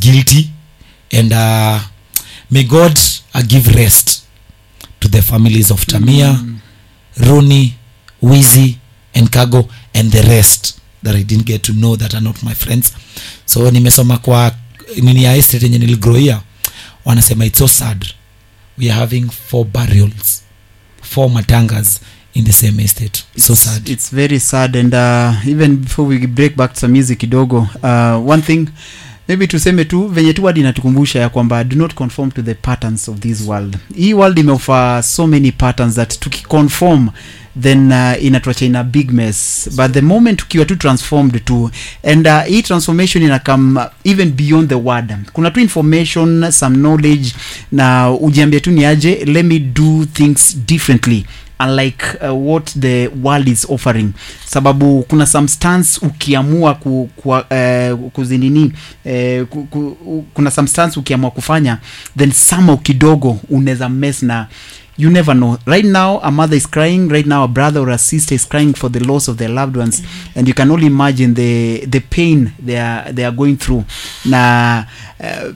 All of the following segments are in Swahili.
guilty and uh, may god uh, give rest to the families of tamia mm. roni wizi and cargo and the rest that i didn't get to know that are not my friends so nimesoma kwa nini ya estate yenye niligroia wanasema it's so sad we are having four burials four matangas in the same estate so It's- sad it's very sad and uh, even before we break back to some music kidogo uh, one thing maybe tuseme tu venye tu wadi inatukumbusha ya kwamba do not conform to the patterns of this world hii world imeofa so many patterns that tukiconform then uh, inatuacha in a big mess but the moment ukiwa tu transformed tu and uh, hii transformation inakam even beyond the word kuna tu information some knowledge na ujiambia tu ni aje let me do things differently unlike uh, what the world is offering sababu kuna some stance ukiamua ku, ku, uh, kuzinini uh, ku, ku, u- kuna some stance ukiamua kufanya then somehow kidogo unaweza mess na you never know right now a mother is crying right now a brother or a sister is crying for the loss of their loved ones and you can only imagine the the pain they are, they are going through na uh,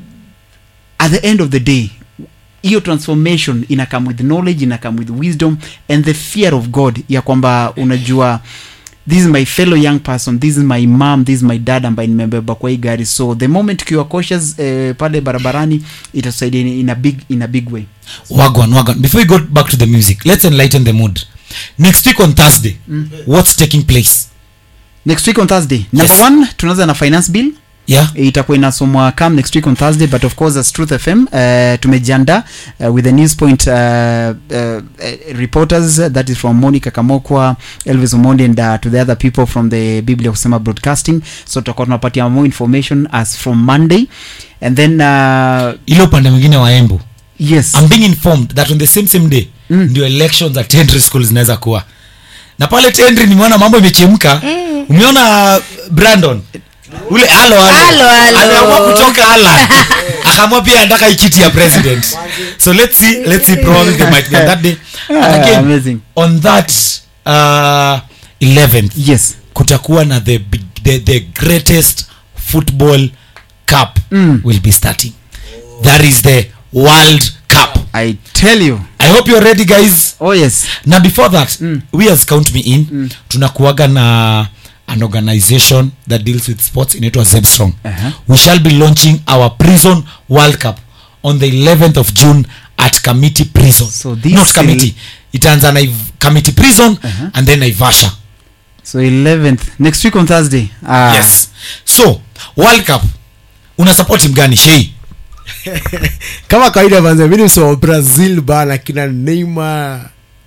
at the end of the day hiyo transformation ina come with knowledge ina come with wisdom and the fear of god ya kwamba unajua this is my fellow young person this is my mom this is my dad ambaye nimebeba kwa hii gari so the moment ukiwa cautious eh, pale barabarani itatusaidia in, in a big in a big way wagwan wagwan before we go back to the music let's enlighten the mood next week on thursday what's taking place next week on thursday number Yes. one tunaanza na finance bill yeah itakuwa inasomwa come next week on thursday but of course as truth fm uh, tumejianda uh, with the news point uh, uh, uh, reporters uh, that is from monica kamokwa elvis omondi and uh, to the other people from the biblia kusema broadcasting so tutakuwa tunapatia more information as from monday and then uh, ile upande mwingine wa embu yes i'm being informed that on the same same day Mm. ndio elections at tendry school zinaweza kuwa na pale tendry nimeona mambo imechemka mm. umeona brandon ule halo Halo, halo. ameamua kutoka Ireland akaamua pia anataka ikiti ya president so let's see let's see probably they might be on that day and Ah, again amazing on that uh, 11th yes kutakuwa na the, big- the, the greatest football cup Mm. will be starting that is the world cup i tell you i hope you're ready guys oh yes na before that Mm. we as count me in mm. tunakuaga na an organization that deals with sports inaitwa zebstrong Uh-huh. we shall be launching our prison world cup on the 11th of june at committee prison So this not will- committee itaanza na Iv- committee prison Uh-huh. and then naivasha so 11th next week on thursday ah, yes so world cup una support timu gani shei kama kawaida manze mi ni msema wa brazil bana kina neymar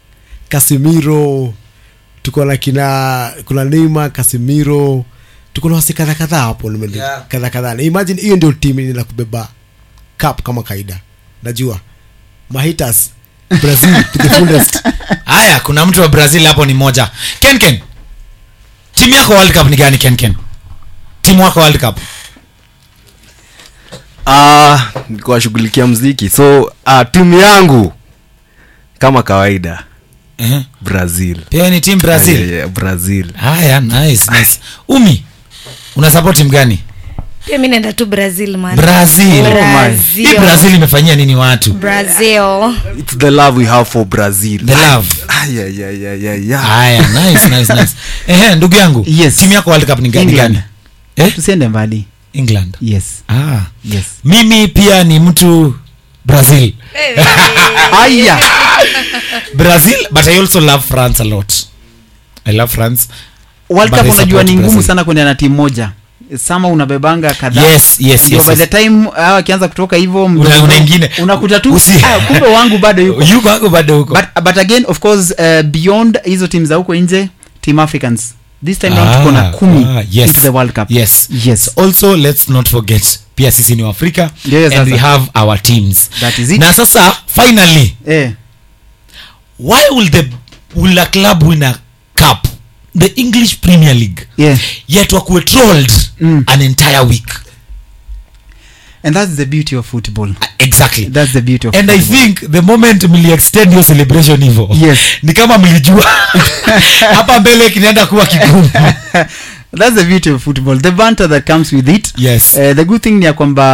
casimiro tuko na kina kuna neymar casimiro tuko na wasi kadha kadhaa hapo nimeli- Yeah. kadha kadhaa Na imagine hiyo ndio timu ina kubeba cup kama kawaida najua mahitas brazil to the fullest haya kuna mtu wa brazil hapo ni moja kenken timu yako world cup ni gani kenken timu wako world cup Ah, nilikuwa shughulikia mziki so uh, timu yangu kama kawaida uh-huh. brazil pia ni timu brazil Yeah, yeah, brazil haya nice, nice. umi una support timu gani pia mi naenda tu brazil man brazil Brazil. hii brazil imefanyia nini watu brazil it's the love we have for brazil the love ah, yeah, yeah, yeah, yeah, yeah. haya nice, nice, nice. Ehe, ndugu yangu Yes. timu yako world cup ni gani England. gani eh? tusiende mbali england yes ah. yes mimi pia ni mtu brazil aya brazil but i also love france a lot i love france world But cup I unajua support ni ngumu Brazil. sana kwenda na timu moja sama unabebanga kadhaa yes yes Ndio yes, by yes. the time hawa akianza kutoka hivyo Una- mdogo- una ingine. unakuta tu Usi- ah, kumbe wangu bado yuko yuko wako bado huko but, but again of course uh, beyond hizo timu za huko nje team africans this time round tuko na Ah, kumi ah, yes. into the world cup yes yes also let's not forget pia sisi ni waafrika Yes, and we sasa. have our teams that is it na sasa finally eh why will the will a club win a cup the english premier league yeah yet wakuwe trolled Mm. an entire week and that's the beauty of football exactly that's the beauty of and i football. think the moment mliextend hiyo celebration hivo Yes. ni kama mlijua hapa mbele kinaenda kuwa kigumu that's the beauty of football the banter that comes with it yes uh, the good thing ni ya kwamba